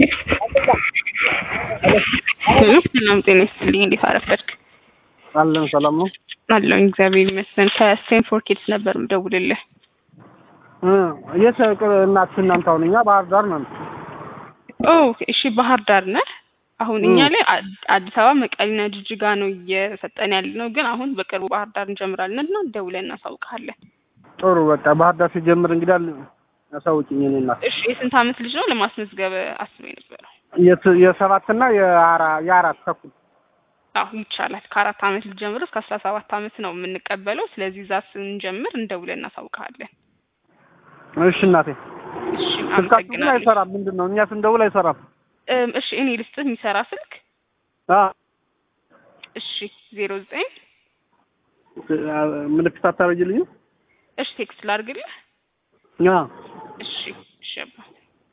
ሰላም ጤና ይስጥልኝ። እንዴት አረፈድክ? አለን ሰላም ነው አለሁ እግዚአብሔር ይመስገን። ከስቴንፎርድ ኪድስ ነበር የምደውልልህ። እ የት እናት እናንተ አሁን እኛ ባህር ዳር ነን። ኦ እሺ፣ ባህር ዳር ነህ? አሁን እኛ ላይ አድ- አዲስ አበባ መቀሌና ጅጅጋ ነው እየሰጠን ያለ ነው፣ ግን አሁን በቅርቡ ባህር ዳር እንጀምራለን እና ደውለን እናሳውቅሃለን። ጥሩ በቃ ባህር ዳር ሲጀምር እንግዲህ አለ ያሳውቂኝ እኔ እናት እሺ፣ የስንት ዓመት ልጅ ነው ለማስመዝገብ አስበው የነበረው? የት- የሰባትና የአራ የአራት ተኩል አሁ ይቻላል። ከአራት ዓመት ልጅ ጀምሮ እስከ አስራ ሰባት ዓመት ነው የምንቀበለው። ስለዚህ እዛ ስንጀምር እንደውለን እናሳውቅሃለን። እሺ እናቴ እሺ፣ ስልካችሁ ግን አመሰግናለሁ። አይሰራም ምንድን ነው እኛ ስንደውል አይሰራም እም፣ እሺ እኔ ልስጥህ የሚሰራ ስልክ። አ እሺ ዜሮ ዘጠኝ ምልክት አታረጅልኝም እሺ ቴክስት ላድርግልህ። አ እሺ እሺ አባ